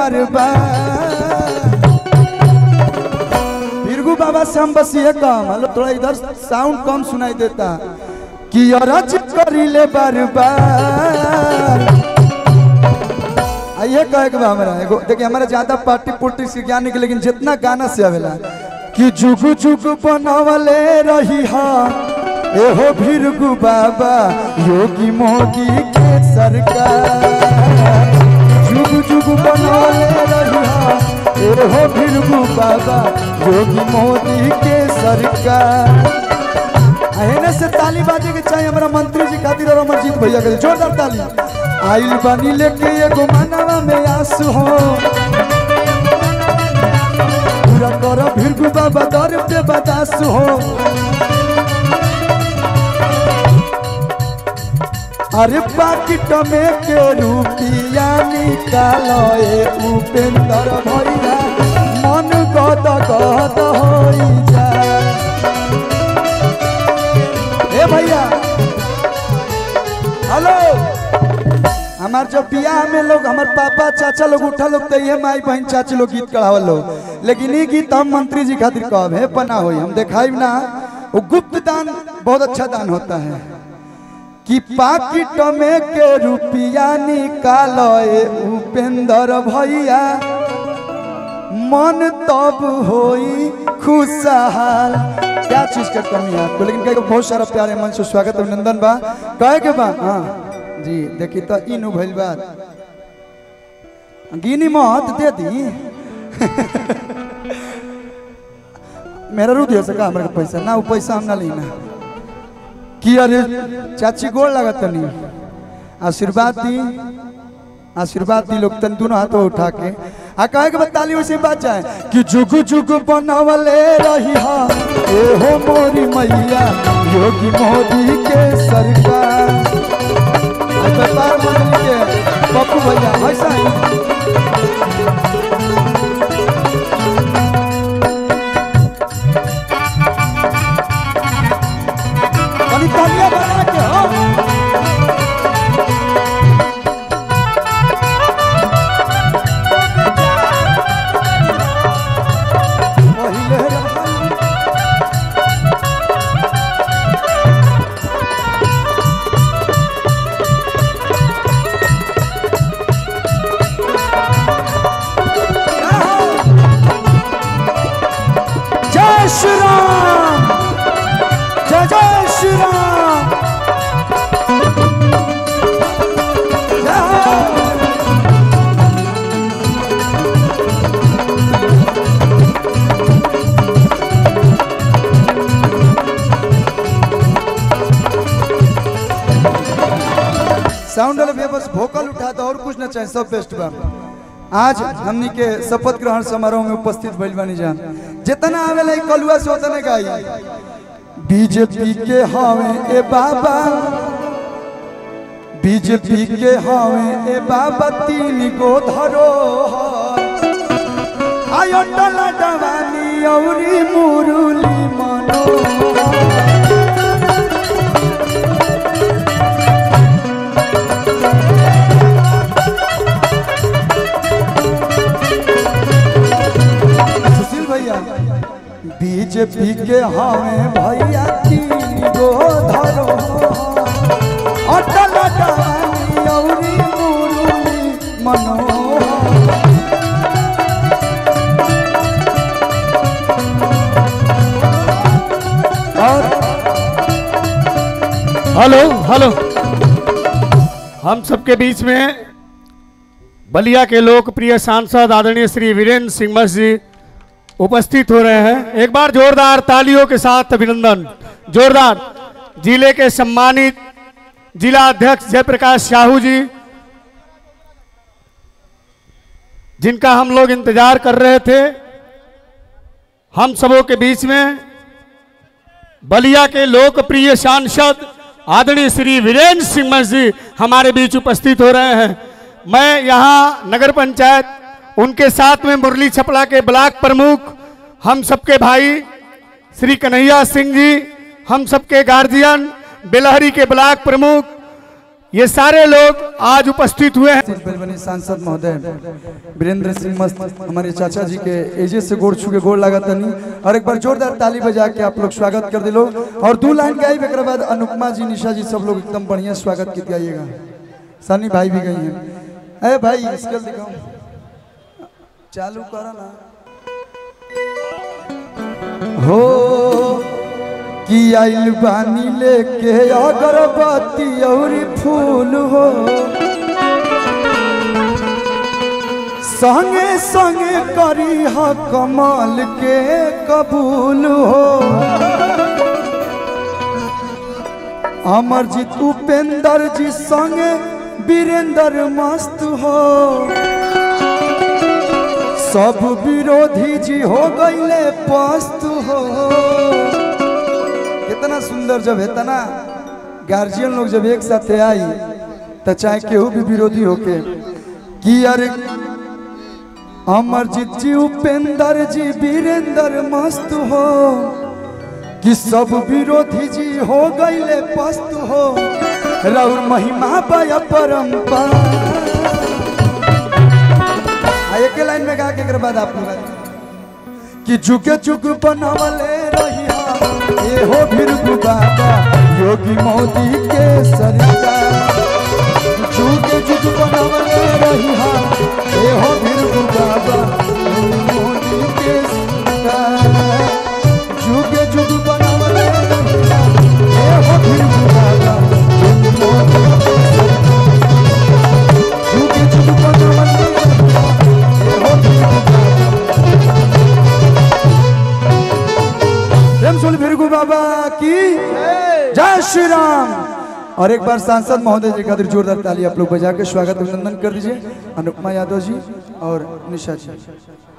बार बार बिरगू बाबा से हम बस ये काम हेलो थोड़ा इधर साउंड कम सुनाई देता कि अरज करी ले बार बार आइए कहे के बा हमरा एगो देखिए हमारा ज्यादा पार्टी पुर्टी से ज्ञान के लेकिन जितना गाना से आवेला कि जुगु जुगु बनवले रही हा एहो भिरगु बाबा योगी मोगी के सरकार जुगु जुगु बनवले रही हा एहो भिरगु बाबा योगी मोदी के सरकार एने से ताली बाजे के चाहिए हमारा मंत्री जी खातिर और अमरजीत भैया के जोरदार ताली आइल बानी लेके एगो मानवा में आंसू हो पूरा कर भिरगु बाबा दर पे बतासु हो अरे पाकिट में के रुपिया निकालो ए उपेंद्र भैया मन गद गद होई जाए ए भैया हेलो हमार जब बियाह में लोग हमार पापा चाचा लोग उठा लोग तो ये माई बहन चाची लोग गीत कढ़ावल लोग लेकिन ये गीत हम मंत्री जी खातिर कहब है पना होई हम देखाई ना वो गुप्त दान बहुत अच्छा दान होता है कि पाकिट में के रुपिया निकालो ए उपेंद्र भैया मन तब होई खुशहाल क्या चीज का कमी है आपको लेकिन कहे को बहुत सारा प्यारे मन से स्वागत अभिनंदन बा कहे के बा हाँ जी देखी तो इन भइल बात गिनी मत दे दी मेरा रू दिया सका हमरा के पैसा ना वो पैसा हम ना लेना कि अरे चाची गोड़ लागत नहीं आशीर्वाद दी आशीर्वाद दी लोग तन दोनों हाथों उठा के आ कहे के बताली वैसे बात जाए कि जुग जुग बनवले रही हा ए हो मोरी मैया योगी मोदी के सरकार आ व्यापार मंडली के पप्पू भैया ऐसा ही कनी तालियां बना के हो पहिले रहल जय श्री राम जय जय श्री राम जय साउंड वाले भैया बस भोकल उठा दो और कुछ ना चाहिए सब बेस्ट बा आज हमनी के शपथ ग्रहण समारोह में उपस्थित भइल बानी जान जितना आवेला ई कलुआ से उतने गाई बीजेपी के हवे ए बाबा बीजेपी के हवे ए बाबा तीन गो धरो आयो टला डवानी औरी मुरुली मनो सुशील भैया बीजेपी के हमें भैया तीन गो धरो अटल डाली औरी मुरुली मनो और हेलो हेलो हम सबके बीच में बलिया के लोकप्रिय सांसद आदरणीय श्री वीरेंद्र सिंह मस जी उपस्थित हो रहे हैं एक बार जोरदार तालियों के साथ अभिनंदन जोरदार जिले के सम्मानित जिला अध्यक्ष जयप्रकाश साहू जी जिनका हम लोग इंतजार कर रहे थे हम सबों के बीच में बलिया के लोकप्रिय सांसद आदरणीय श्री वीरेंद्र सिंह मस जी हमारे बीच उपस्थित हो रहे हैं मैं यहाँ नगर पंचायत उनके साथ में मुरली छपड़ा के ब्लॉक प्रमुख हम सबके भाई श्री कन्हैया सिंह जी हम सबके गार्जियन बेलहरी के ब्लॉक प्रमुख ये सारे लोग आज उपस्थित हुए हैं बनी सांसद महोदय वीरेंद्र सिंह मस्त हमारे चाचा जी के एजे से गोड़ छू के गोड़ लगा तनी और एक बार जोरदार ताली बजा के आप लोग स्वागत कर दिलो और दो लाइन गाई एक बाद अनुपमा जी निशा जी सब लोग एकदम बढ़िया स्वागत की गाइएगा सनी भाई भी गई हैं अरे भाई स्केल दिखाओ चालू करो ना हो कि आइल बानी लेके अगरबत्ती और फूल हो संगे संगे करी ह कमाल के कबूल हो अमरजीत उपेंद्र जी संगे वीरेंद्र मस्त हो सब विरोधी जी हो गईले पस्त हो कितना सुंदर जब है तना गार्जियन लोग जब एक साथ आई तो चाहे केहू भी विरोधी होके कि अरे अमरजीत जी उपेंद्र जी वीरेंद्र मस्त हो कि सब विरोधी जी हो गईले पस्त हो रउर महिमा बय परंपरा आ एके लाइन में गा के एकर बाद आप लोग गाइए। कि झुके झुक बनावले रही ए हो भीरगु बाबा योगी मोदी के सरकार झुके झुक बनावले रही ए हो भीरगु बाबा योगी मोदी के सरकार झुके झुक बनावले रही ए हो भीरगु बाबा योगी मोदी के सरकार झुके झुक बनावले रही ए हो भीरगु बाबा प्रेम सुन भिरगु बाबा की जय श्री राम और एक बार सांसद महोदय जी खातिर जोरदार ताली आप लोग बजा के स्वागत अभिनंदन कर दीजिए अनुपमा यादव जी और निशा जी